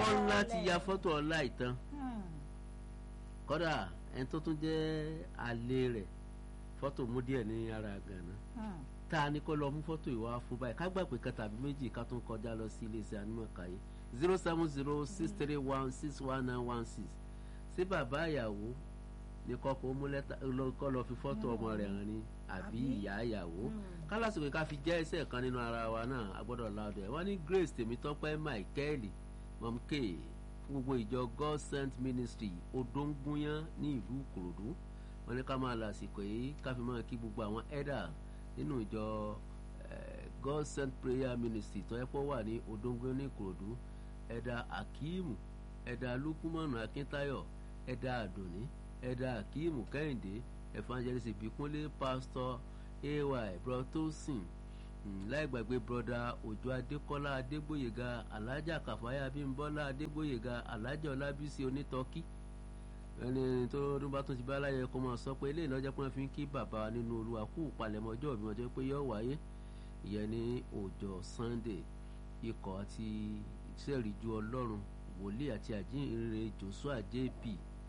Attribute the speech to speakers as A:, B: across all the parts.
A: ọkọ ńlá ti ya fọ́tò ọlá ìtàn kódà ẹni tó tún jẹ́ àlè rẹ̀ fọ́tò mú díẹ̀ ní ara gànà tá a ní kó lọ mú fọ́tò ìwà fún báyìí ká gbà pé kan tàbí méjì ká tún kọjá lọ sí iléeṣẹ́ anímọ̀káyé zero seven zero six three one six one nine one six sí bàbá ìyàwó ní kọ́kọ́ mú lẹ́tà kọ́ lọ fi fọ́tò ọmọ rẹ̀ hàn ní àbí ìyá ìyàwó kálásìkò ká fi jẹ́ ẹsẹ̀ kan nínú ara wa náà a gbọ́dọ̀ láàdọ̀ ẹ̀ wọ́n ní Grace Tèmítọ́pẹ́ Michael mọ̀mké fún gbogbo ìjọ God Sent Ministry odóńgúnyán ní ìlú Ìkòròdú wọ́n ní ká máa lásìkò yìí ká fi máa kí gbogbo àwọn ẹ̀dà nínú ìjọ God Sent Prayer Ministry tó yẹ kó wà ní odóńgúnyán ní Ìkòròdú ẹ̀dà Akíìmù ẹ̀dà Lukumanu Akíntayọ̀ ẹ̀dà Àdùnní ẹ̀dà Akíìmù Kẹ́hìndé evangelist Ìbíkúnlé pastor ay brotosin láì gbàgbé broda òjò adékọ́lá adégbòyèga alájà kàfáyà bímbọ́lá adégbòyèga alájà ọlábísí onítọ́kí ẹni tó ọdún bá tún ti bá láyé kó máa sọ pé eléyìí lọ́jọ́ pé wọ́n fi ń kí bàbá nínú olúwa kú palẹ̀mọ́ ọjọ́ ìbí ọjọ́ pé yóò wáyé ìyẹn ní ọjọ́ sunday ikọ̀ àti ìṣẹ́rìíjú ọlọ́run wòlíì àti àjíǹrere joshua jp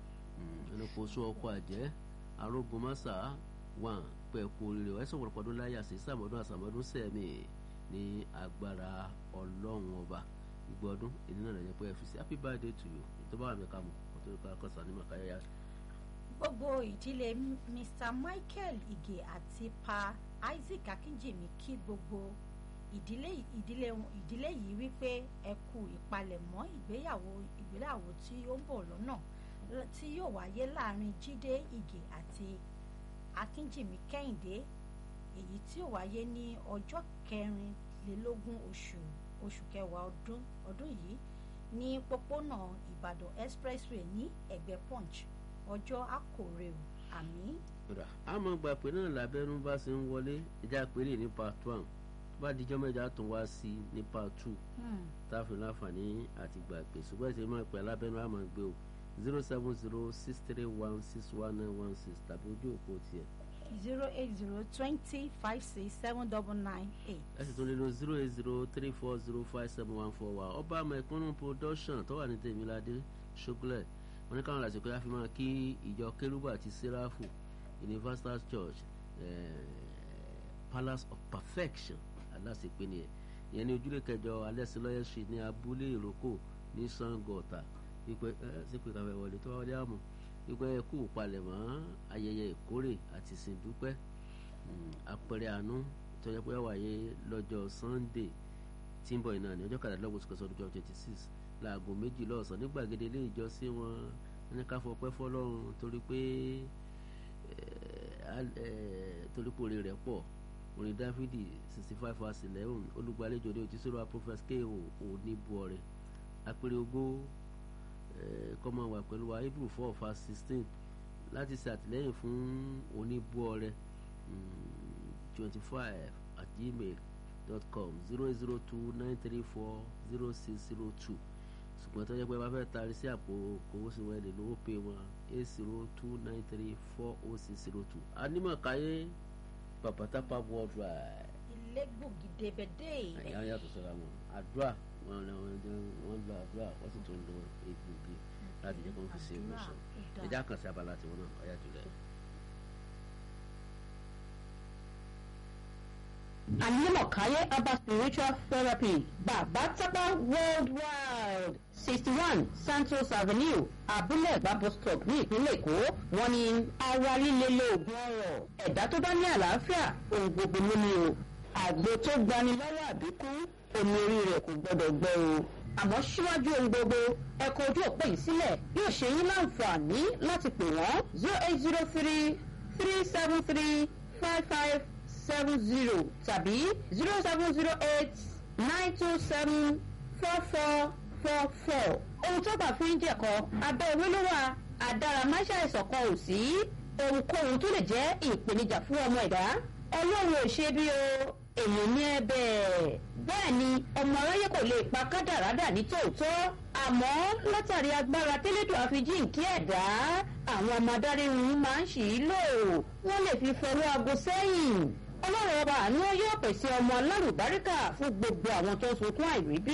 A: ẹni kò sọ ọkọ̀ àjẹ́ arógunmọ́sá wà pẹ̀kú rírẹ̀ ẹ̀sùn pọ̀lọpọ̀dún láyé àṣẹ sàmọ́dún àsàmọ́dún sẹ́mi ní agbára ọlọ́run ọba ìgbọ́dún èyí náà lẹ́yìn pé ẹ fi sí happy birthday to you ètò bá wà mí ká mọ̀ ọ̀tọ́ ìka kọ́sà ní màkàyà.
B: gbogbo ìdílé Mr Michael Ige àti Pa Isaac Akínjìmí kí gbogbo ìdílé ìdílé ìdílé yìí wípé ẹ kú ìpalẹ̀mọ́ ìgbéyàwó ìgbéyàwó tí ó ń bọ̀ lọ́nà tí yóò wáyé láàrin Jídé Ige àti Akínjìmí Kẹ́hìndé èyí tí ó wáyé ní ọjọ́ kẹrìnlélógún oṣù oṣù kẹwàá ọdún ọdún yìí ní pópónà Ìbàdàn expressway ní ẹ̀gbẹ́ Punch ọjọ́ àkórè o àmì.
A: a máa gbà pé náà lábẹ́rún bá ṣe ń wọlé ìjà péré ní part one tó bá dijọ́ mẹ́jọ á tún wá sí ní part two tá a fi láǹfààní àti gbà pé ṣùgbọ́n ìṣe máa pẹ́ lábẹ́rún á máa gbé o zero seven zero six three one six one nine one six tàbí ojú òpó tiẹ̀.
B: zero eight zero twenty five six seven double nine eight.
A: ẹ sì tún lè lo zero eight zero three four zero five seven one four wa ọba mẹ̀kúnnù production tó wà ní tèmíládé ṣógúnlẹ̀ wọn ní káwọn lásìkò yá fi máa kí ìjọ kérúbù àti sẹ́ráfù universal church eh, palace of perfection aláṣepé ni ẹ ìyẹn ní ojúlé kẹjọ alẹ́sìlọ́yẹ̀ street ní abúlé ìrókò ní sango ọ̀tà wípé ẹ sípò ìkàwé wọlé tó wọlé àmọ́ wípé ẹ kú palẹ̀mọ́ ayẹyẹ ìkórè àti ìsìndúpẹ́ àpẹẹrẹ àánú tó yẹ pé wáyé lọ́jọ́ sunday tí ń bọ̀ iná ní ọjọ́ kàdánlọ́gbọ̀n oṣù kẹsàn-án ọdún twenty six láago méjì lọ́sàn ní gbàgede ilé ìjọsìn wọn ní ká fọpẹ́ fọlọ́run torí pé torí pé orin rẹ̀ pọ̀ orin dáfídì sixty five verse eleven olùgbàlejò ní òtísọ́rọ̀ prophet ko oníbuọ̀rẹ́ apẹ̀rẹ̀ ogó kọ́mọ wà pẹ̀lú wa hebrew four verse sixteen láti ṣe àtìlẹ́yìn fún oníbuọ̀rẹ́ twenty five at gmail dot com zero zero two nine three four zero six zero two ṣùgbọ́n tó yẹ pé bá fẹ́ taari sí àpò kòwó sí wọn lè lówó pé wọn eight zero two nine three four oh six zero two anímọ̀káyé pàpàtàpà worldwide.
B: ilé gbòógì débẹ̀dé.
A: àyà yàtọ̀ sọ́ra wọn àdúrà wọn wọn lọ àdúrà wọ́n sì tún lo egbògi láti jẹ́ kó fi ṣe ìwòsàn ẹja kan sí abala tiwọn náà ọ̀yà jùlẹ̀.
C: Anímọ̀káyé Abba Spiritual Therapy Bàbá Tápá Worldwide sixty one Santos Avenue Abúlé Ẹ̀gbá bus stop ní ìpínlẹ̀ Èkó wọ́n ní ara líle lóògùn ọ̀rọ̀ ẹ̀dá tó bá ní àlàáfíà ohun gbogbo ló ní o àgbo tó gbani lọ́wọ́ àbíkú omi orí rẹ̀ kò gbọ́dọ̀ gbẹ o àmọ́ síwájú ohun gbogbo ẹ̀kọ́ ojú òpó yìí sílẹ̀ yóò ṣe yín láǹfààní láti pè wọ́n zero eight zero three three seven three five five seven zero tàbí zero seven zero eight nine two seven four four four four. ohun tó bá fi ń jẹ̀kọ́ abẹ́ ewé ló wà àdáramáṣá ìṣọ̀kan ò sí ohunkóhun tó lè jẹ́ ìpèníjà fún ọmọ ẹ̀dá ọlọ́run ò ṣe bí o èèyàn ní ẹ̀bẹ̀ bẹ́ẹ̀ ni ọmọ aráyé kò lè pa kádàrádà ní tòótọ́ àmọ́ látàrí agbára tẹ́lẹ̀dọ̀ àfijíǹkí ẹ̀dá àwọn ọmọ adárírun máa ń ṣì í lò wọ́n lè fi fọwọ́ aago sẹ́yìn ọlọ́run ọba àánú yóò pèsè ọmọ alárùbáríkà fún gbogbo àwọn tó ń sunkún àìríbí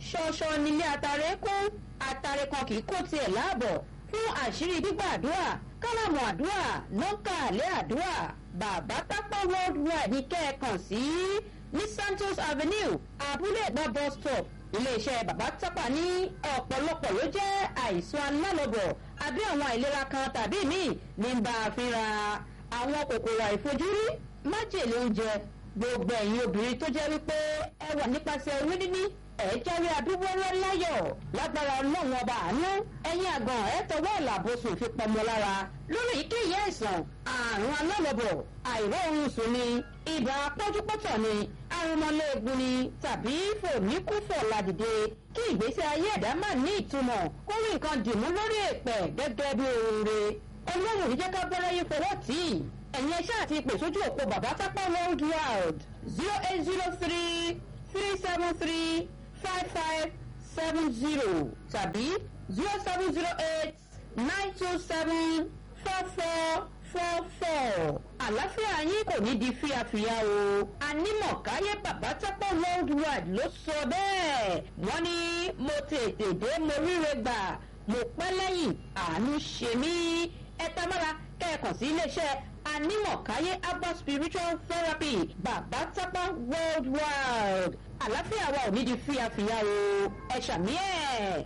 C: ṣọṣọ nílé atare kún atare kan kì í kó tiẹ̀ láàbọ̀ fún àṣírí gbígbàdúrà kálàmù àdúrà nọ́ńkà àlẹ́ àdúrà bàbá tápá worldwide ní kẹ́ẹ̀kan sí ní santos avenue abúlé ẹ̀gbá bus stop iléeṣẹ́ bàbá tápà ní ọ̀pọ̀lọpọ̀ ló jẹ́ àìsàn alálọ́bọ̀ àbí àwọn àìlera kan tàbí míì ní bá a fínra àwọn kòkòrò àìfojúrí májèlé oúnjẹ gbogbo ẹ̀yin obìnrin tó jẹ́ wípé ẹ wà nípasẹ̀ orí níní ẹ̀ jáwé abíwọ́rẹ́ láyọ̀ lágbára ọlọ́run ọba àánú ẹ̀yin àgàn ẹ̀ tọwọ́ ìlàbọ̀sùn fi pọmọ lára lórí èyíkéyìí àìsàn àrùn alálọ́bọ̀ àìróorun sùn ni ibà pọ́júpọ́tọ̀ ni arúmọléegun ni tàbí fòníkúfọ̀ ládìde kí ìgbésí ayé ẹ̀dá má ní ìtumọ̀ kó rí nǹkan dìmú lórí èpẹ̀ gẹ́gẹ́ bí oore ọlọ́run ní jẹ́ ká bẹ́rẹ̀ yín fọwọ́ tì í ẹ̀yin ẹṣẹ́ àti ìpè sójú òpó bàbá tápá world wide zero eight zero three three seven three five five seven zero tàbí zero seven zero eight nine two seven four four four four àlàáfíà yín kò ní di fíafíà o anímọ̀káyé bàbá tápá world wide ló sọ bẹ́ẹ̀ wọ́n ní mo tètè dé mo ríre gbà mo pẹ́ lẹ́yìn àánú ṣe mí ẹ tamara kẹ́ẹ̀kan sí iléeṣẹ́ anímọ̀káyé abba spiritual therapy bàbá tápá worldwide àlàáfíà wa ò ní di fíafíà o ẹ ṣàmì ẹ̀.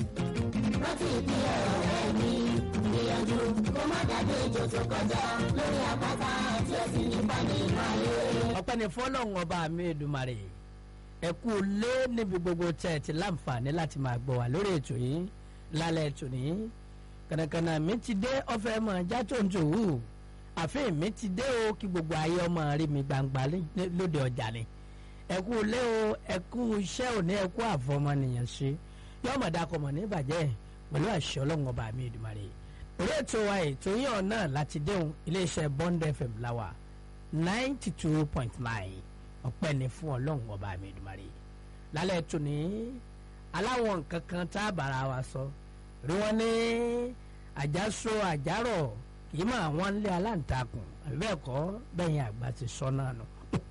D: rántí ìdí ọ̀rẹ́ mi gbìyànjú kó má dàbí ejò tó kọjá lórí àpáta tí ó sì nípa nínú ayé.
E: ọpẹ́ ni fọlọ́run ọba mi èdùmarè ẹ kú lé níbi gbogbo tẹ́ ẹ ti láǹfààní láti máa gbọ́ wá lórí ètò yìí lálẹ́ ètò yìí kànàkànà mi ti dé ọ̀fẹ́ mọ̀ já tó ń tòwú àfihàn mi ti dé o kí gbogbo ayé ọmọ rí mi gbangba lé- lóde ọjà ni ẹ kú lé o ẹ kú iṣẹ́ òní ẹ kú àfọmọnìyàn ṣe yóò mọ̀ dákọ̀ mọ̀ ní ìbàjẹ́ pẹ̀lú àṣẹ ọlọ́run ọba mi èdùmarè orí ètò wa ètò yìí ọ̀nà láti déhùn iléeṣẹ́ bond fm láwà ninety two point nine ọpẹ́ ni fún ọlọ́run ọba mi ìdùmarè lálẹ́ tó ní aláwọn nǹkan kan tá a bára wa sọ rí wọn ní àjàsọ àjàrọ̀ kì í máa wọ́n lé aláǹtakùn àbí bẹ́ẹ̀ kọ́ bẹ́yìn àgbà ti sọ náà nù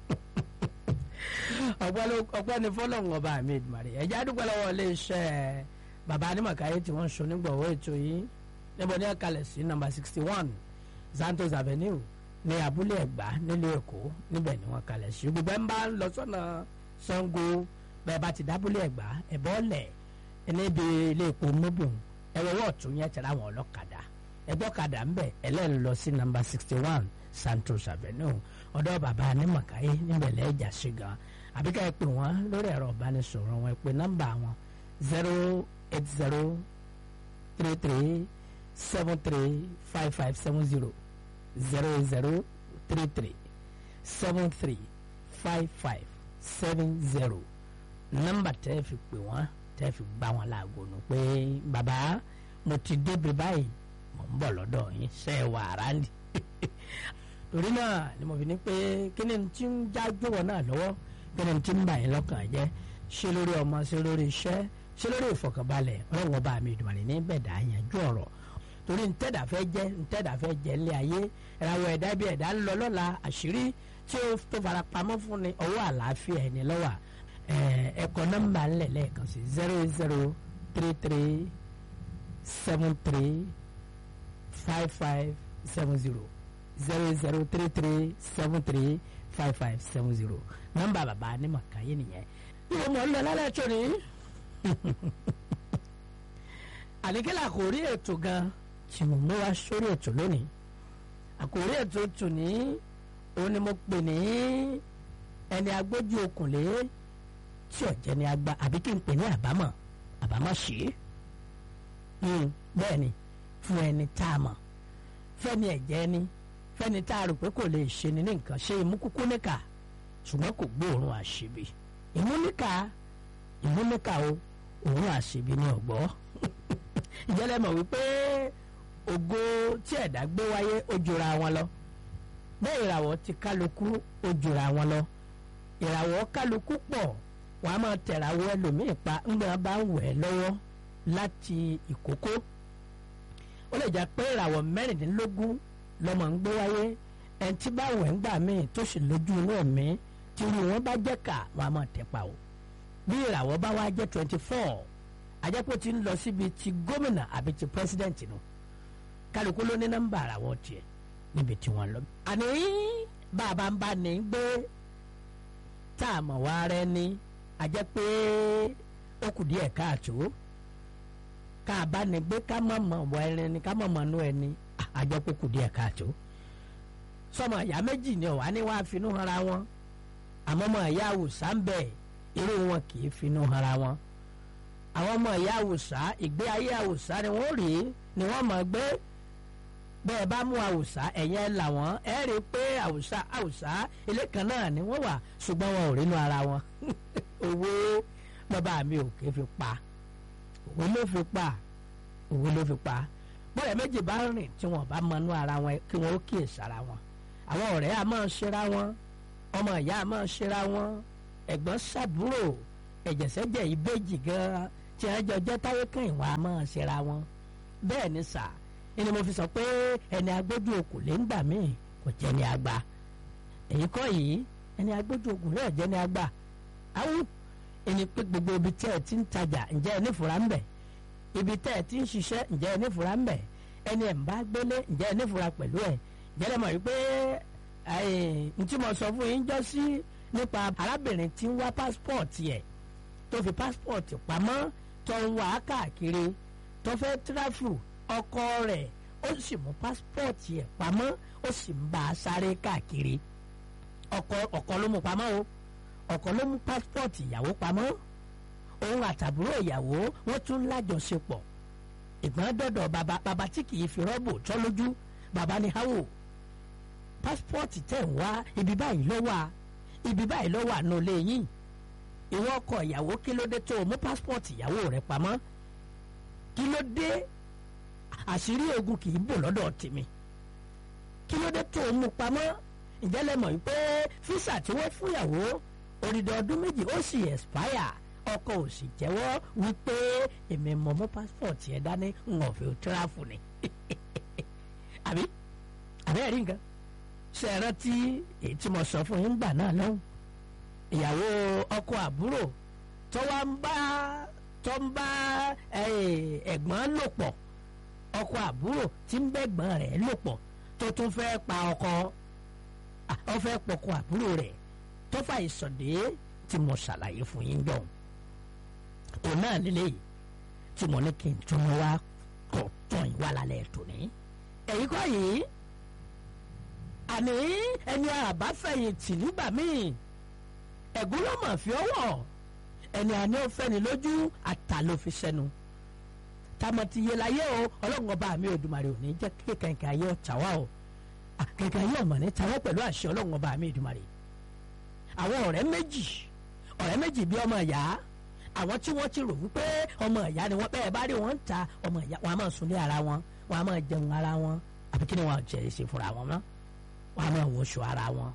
E: ọpẹ́ ló- ọpẹ́ ni fọlọ́run ọba mi ìdùmarè ẹ̀já dúpẹ́ lọ́wọ́ iléeṣẹ́ bàbá anímọ̀káyé tí wọ́n ń so nígbọ̀wọ́ ètò yìí níbo ní ẹ̀kalẹ̀ sí nọ́mbà sixty one santos avenue ní abúlé ẹ̀gbá nílùú èkó níbẹ̀ ni wọ́n kalẹ̀ sí gbogbo ẹ̀ ń bá ń lọ sọ́nà sango bẹ́ẹ̀ bá ti dábúlé ẹ̀gbá ẹ̀bọ́ lẹ̀ níbi ilé epo mobile ẹ̀wọ̀wọ́ ọ̀tún yẹn tẹ̀lé àwọn ọlọ́kadà ẹgbọ́kadà ń bẹ̀ ẹlẹ́rìí lọ sí nọ́mbà sixty one santos avenue ọ̀dọ́ bàbá anímọ̀káyé níbẹ̀ lẹ́ẹ̀jà sí gan àbíká ẹ pè wọ́n lórí ẹ̀rọ ìbánisọ̀rọ̀ wọn ẹ pè nọ́mbà wọn zero eight zero three three seven three five five seven zero zero zero three three seven three five five seven zero nọ́mbà tẹ́ fi pè wọ́n tẹ́ fi gbá wọn láago nù pé bàbá mo ti débi báyìí mo ń bọ̀ lọ́dọ̀ yín ṣe é wà ráńdì torí náà ni mo fi ní pé kí ni tí ń já gbówó náà lọ́wọ́ kí ni tí ń bà yín lọ́kàn jẹ́ ṣé lórí ọmọ ṣé lórí iṣẹ́ ṣé lórí ìfọkànbalẹ̀ ọlọ́run ọba mi ìdùnnú ní bẹ̀dà yanjú ọ̀rọ̀ torí ntẹ́dà fẹ́ jẹ́ ntẹ́dà fẹ́ jẹ́ ilé ayé ìràwọ̀ ẹ̀dá bí ẹ̀dá ń lọ lọ́la àṣírí tí ó tó fara pamọ́ fún ni ọwọ́ àlàáfíà ẹni lọ́wọ́ ẹ̀kọ́ nọ́mbà ńlẹ̀ lẹ́ẹ̀kan sí zero zero three three seven three five five seven zero zero zero three three seven three five five seven zero nọ́mbà bàbá ní màkàyé nìyẹn. ìwọ mọ̀ ń lọ lálẹ́ tó ní àníkẹ́lẹ́ àkòrí ètò gan tí mo mú wá sórí ètò lónìí àkòrí ètò tò ní òun ni mo pè ní ẹni agbójú okùnlé tí ọ̀jẹ̀ ni agba àbí kí n pè ní àbámọ̀ àbámọ̀ ṣe é bẹ́ẹ̀ ni fún ẹni tá a mọ̀ fẹ́ni ẹ̀jẹ̀ ni fẹ́ni tá a rò pé kò lè ṣe ni ní nǹkan ṣe imú kúkú níkà ṣùgbọ́n kò gbóòórùn àṣebi imú níkà imú níkà o òórùn àṣebi ni ọ̀gbọ́ ìjẹ́lẹ̀ mọ̀ wípé ògo tí ẹ̀dá gbé wáyé ó jura wọn lọ bẹ́ẹ̀ ìràwọ̀ ti kálukú ó jura wọn lọ ìràwọ̀ kálukú pọ̀ wọ́n á máa tẹ̀ràwọ̀ ẹlòmíì pa ńgbà bá ń wẹ̀ lọ́wọ́ láti ìkókó ó lè jẹ́ pé ìràwọ̀ mẹ́rìndínlógún lọ́mọ ń gbé wáyé ẹni tí bá wẹ̀ ń gbà míì tó sì lójú inú ẹ̀mí tí irú wọn bá jẹ́ ká wọn á máa tẹ̀ pa o bí ìràwọ̀ bá wá jẹ́ twenty four àjẹpọ̀ ti ń lọ síbi ti gómìnà àbí ti president nù kálukú ló ní nọ́mbà ìràwọ̀ tiẹ̀ níbi tí wọ́n lọ. àní bàbá ń bá ní gbé tá a mọ̀ wá rẹ ní àjẹ́ pé ó kù díẹ̀ káàtó ká a bá ní gbé ká mọ̀ mọ̀ wọ ẹni ni ká mọ̀ mọ̀ nú ẹni àjẹ́ pé ó kù díẹ̀ káàtó sọmọ ìyá méjì ni ọ̀wá ní wàá finú hanra wọn àmọ́ ọmọ ìyá àwùsá ń bẹ irú wọn kì í finú hanra wọn àwọn ọmọ ìyá àwùsá ìgbé ayé àwùsá ni wọ́n rí ni wọ́n mọ̀ gbé bẹ́ẹ̀ bá mú àwùsá ẹ̀yẹn là wọ́n ẹ̀ rí i pé àwùsá àwùsá ilé kan náà ni wọ́n wà ṣùgbọ́n wọn ò rínú ara wọn owó bàbá mi ò ké fi pa òwe ló fi pa òwe ló fi pa bọ́ọ̀rẹ́ méjì bá rìn tí wọ́n bá mọnú ara wọn kí wọ́n ó kíyèsí ara wọn àwọn ọ̀rẹ́ a máa ṣera wọn ọmọ ìyá a máa ṣera wọn ẹ̀gbọ́n ṣàbúrò ẹ̀jẹ̀sẹ̀jẹ̀ ìbejì gan-an tí wọ́n jọ jẹ́ táyé kan ìwọ̀n a máa ṣera wọn bẹ́ẹ̀ ni sà ni mo fi sọ pé ẹni agbójú okùn lè ń gbà míì kò jẹ́ ni àgbà èyí kọ́ yìí ẹni agbójú okùn rẹ̀ jẹ́ ni àgbà awú ẹni pé gbogbo ibi tẹ́ ẹ ti ń tajà ǹjẹ́ ẹ nífura ń bẹ̀ ibi tẹ́ ẹ ti ń ṣiṣẹ́ ǹjẹ́ ẹ nífura ń bẹ̀ ẹni ẹ̀ ń bá gbélé ǹjẹ́ ẹ nífura pẹ̀lú ẹ̀ ǹjẹ́ ẹ mọ̀ wípé n tí mo sọ fún yín jọ sí nípa arábìnrin tí ń wá pásítọ̀tì ẹ̀ tó fi pásítọ̀tì pamọ́ tó ń wá káàkiri tó fẹ́ tíráfù ọkọ rẹ̀ ó sì mú pásítọ̀tì ẹ̀ pamọ́ ó sì ń bá a sáré káàkiri ọkọ ọkọ ló mú pamọ́ o ọkọ ló mú pásítọ̀tì ìyàwó pamọ́ òun àtàbúrò ìyàwó wọ́n tún lájọṣepọ̀ ìgbọ́n dọ̀dọ̀ bàbá bàbá tí kì í fi rọ́bù tọ́ lójú bàbá ní háwò pásítọ̀tì tẹ̀ ń wá ibi báyìí ló wà ibi báyìí ló wà nù lẹ́yìn ìwọ ọkọ ìyàwó kí ló dé tó o mú pásítọ̀tì ìyàwó rẹ pamọ́ kí ló dé àṣírí ogun kì í bò lọ́dọ̀ tèmi kí ló dé tó o mú pamọ́ ǹjẹ́ lẹ mọ̀ wípé físà tí wọ́n fúnyàwó odidi ọdún méjì ó sì expire ọkọ ò sì jẹ́wọ́ wípé èmi mọ̀ mọ́ pásítọ̀tì ẹ̀ dání ń ọ̀fẹ́ tíráfù ni àbí àbí ẹ̀rí nǹkan ṣe é rántí èyí tí mo sọ fún yín gbà náà lọ́hùn ìyàwó ọkọ àbúrò tó wá ń bá tó ń bá ẹ̀gbọ́n lò pọ̀ ọkọ àbúrò tí ń bẹ́gbọ́n rẹ̀ lò pọ̀ tó tún fẹ́ pa ọkọ ọ fẹ́ pọkọ àbúrò rẹ̀ tó fà ìsọ̀dé tí mo ṣàlàyé fún yín dọ̀hún òun náà lélẹ́yìí tí mo ní kí n tún wá kọ̀ tán ìwà lálẹ́ tòní èyí kọ́ yìí àní ẹni àbáfẹ̀yìntì nígbà míì ẹ̀gún ló mọ̀ fi ọwọ́ ẹni àní ó fẹ́ni lójú àtà ló fi sẹ́nu tamati yé la yé o ọlọ́run ọba mi Èdùmàrè ò ní jẹ́ kí kẹ̀kẹ́ ayé ọ̀tá wa o kẹ̀kẹ́ ayé ọ̀mọ̀ ní tawọ́ pẹ̀lú àṣẹ ọlọ́run ọba mi Èdùmàrè àwọn ọ̀rẹ́ méjì ọ̀rẹ́ méjì bí ọmọ ìyá àwọn tí wọ́n ti rò wípé ọmọ ìyá ni wọ́n bẹ́ẹ̀ bá rí wọn ń ta ọmọ ìyá wọn a máa sunlé ara wọn wọn a máa jẹun ara wọn àbí kí ni wọn jẹ ṣe fúnra wọn mọ́ wọn a máa wọṣọ ara wọn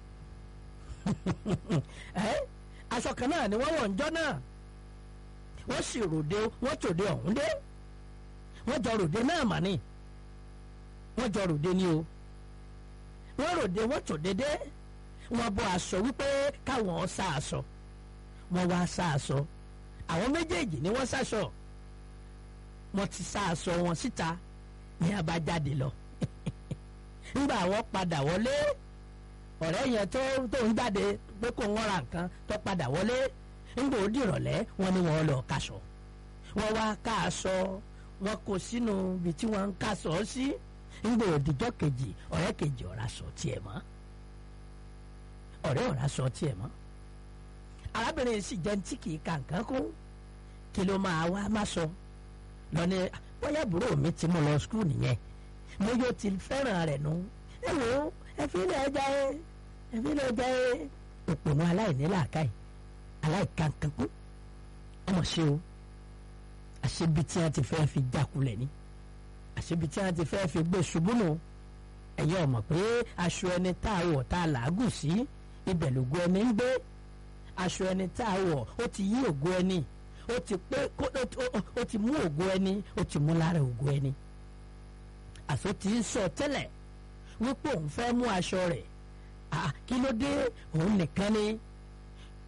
E: aṣọ kan náà ni wọ́n wọ̀ ńjọ́ náà wọ́n sì ròde wọ́n tòde ọ̀hún dé wọ́n jọ ròde náà mà ní wọ́n jọ ròde ní o wọ́n ròde wọ́n tòde dé wọ́n bọ́ aṣọ wípé káwọn sá aṣọ wọ́n wá sá aṣọ àwọn méjèèjì ni wọ́n sáṣọ wọ́n ti sá aṣọ wọn síta ní abájáde lọ nígbà wọ́n padà wọlé ọ̀rẹ́ yẹn tó tó ń jáde pé kó wọ́n ra nǹkan tó padà wọlé nígbà ó dìrọ̀lẹ́ wọ́n ní wọ́n lọ kaṣọ wọ́n wá ká aṣọ wọ́n kó sínú ibi tí wọ́n ń kaṣọ sí nígbà òdìjọ́ kejì ọ̀rẹ́ kejì ọ̀rá sọ tiẹ̀ mọ́ ọ̀rẹ́ ọ̀rá sọ tiẹ̀ mọ́ arábìnrin sì jẹ́ tí kì í ka nǹkan kún kí ló máa wá má sọ lọ́ni bóyá àbúrò mi ti mú lọ skul nìyẹn mo yóò ti fẹ́ràn rẹ̀ nù ẹ wò ó ẹ fi ilé ẹja ẹ ẹ fi ilé ẹja ẹ òpònú aláìní làákàyè aláìkankankún ọmọ ṣe o àṣebi tí wọn ti fẹ́ fi jákulẹ̀ ni àṣebi tí wọn ti fẹ́ fi gbé ṣubú nù ẹ̀yẹ́ ọmọ pé aṣọ ẹni tá a wọ̀ tá a làágùn sí ibẹ̀ lògo ẹni ń gbé aṣọ ẹni tá a wọ̀ ó ti yí ògo ẹni ó ti pé ó ti mú ògo ẹni ó ti mú lára ògo ẹni àṣọ tí ń sọ tẹ́lẹ̀ wípé òun fẹ́ mú aṣọ rẹ̀ kí ló dé òun nìkan ni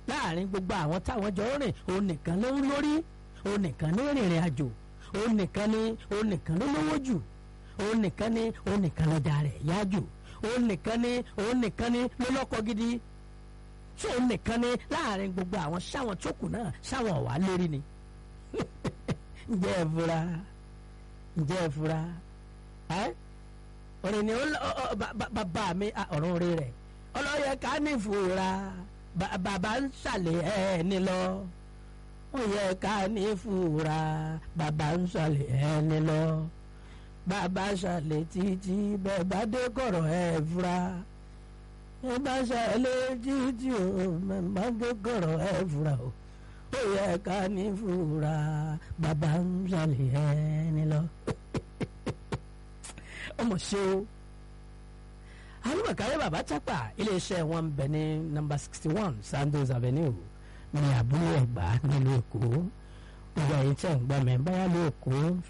E: láàrin gbogbo àwọn táwọn jọ rìn òun nìkan ló ń lórí òun nìkan ní rìnrìn àjò òun nìkan ní òun nìkan ló lówó jù òun nìkan ní òun nìkan lọ́jà rẹ̀ yá jù òun nìkan ní òun nìkan ní ló lọ́kọ gidi tí òun nìkan ní láàrin gbogbo àwọn sáwọn tó kù náà sáwọn ọ̀wá lérí ni ǹjẹ́ ẹ fura ǹjẹ́ ẹ fura ẹ́ ọ̀rìn ni bàbá mi ọ̀run rí rẹ̀ ọlọ́yẹ ká ní ìfura bàbá ń ṣàlẹ̀ ẹni lọ ó yẹ ká ní ìfura bàbá ń ṣàlẹ̀ ẹni lọ bàbá ṣàlẹ̀ títí bẹ́ẹ̀ bá dé kọ̀rọ̀ ẹ̀ fura ẹ bá ṣàlẹ̀ títí o bẹ́ẹ̀ bá dé kọ̀rọ̀ ẹ̀ fura o ó yẹ ká ní ìfura bàbá ń ṣàlẹ̀ ẹni lọ ọmọ ṣe o alùpàkàrẹ bàbá tápà iléeṣẹ́ wọn bẹ ní nọ́mbà sixty one Sandoz Avenue ní abúlé Ẹ̀gbá nílùú Èkó gbogbo ẹ̀yin tẹ́ ń gbọ́ mi báyà lóòkó